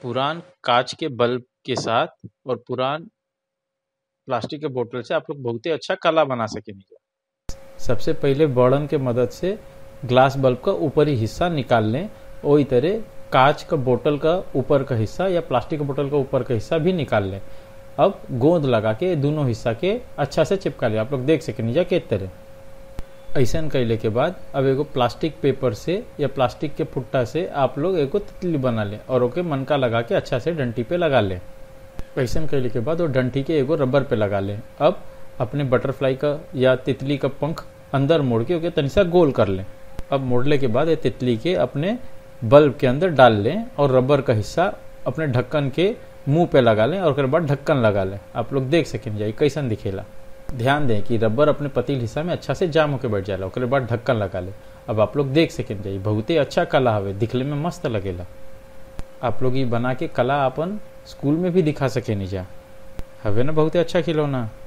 पुरान कांच के बल्ब के साथ और पुरान प्लास्टिक के बोतल से आप लोग बहुते अच्छा कला बना सकेनी सबसे पहिले बर्डन के मदद से ग्लास बल्ब का ऊपरी हिस्सा निकाल लें वही तरह कांच का बोतल का ऊपर का हिस्सा या प्लास्टिक का बोतल का ऊपर का हिस्सा भी निकाल लें अब गोंद लगा के दोनों हिस्सा के अच्छा से चिपका ले आप लोग देख सके नीचा के तरह ऐसा कैले के बाद अब एगो प्लास्टिक पेपर से या प्लास्टिक के फुट्टा से आप लोग एगो तितली बना लें और ओके मनका लगा के अच्छा से डंटी पे लगा लें ऐसा कैले के बाद वो डंटी के एगो रबर पे लगा लें अब अपने बटरफ्लाई का या तितली का पंख अंदर मोड़ के ओके तनिसा गोल कर लें अब मोड़ने के बाद ये तितली के अपने बल्ब के अंदर डाल लें और रबर का हिस्सा अपने ढक्कन के मुंह पे लगा लें और उसके बाद ढक्कन लगा लें आप लोग देख सकें जाए कैसन दिखेला ध्यान दें कि रबर अपने पतील हिस्सा में अच्छा से जाम होकर बैठ जाला उसके बाद ढक्कन लगा ले अब आप लोग देख सकें जाए बहुते अच्छा कला हवे दिखले में मस्त लगेला आप लोग ये बना के कला अपन स्कूल में भी दिखा सके जा हवे ना बहुते अच्छा खिलौना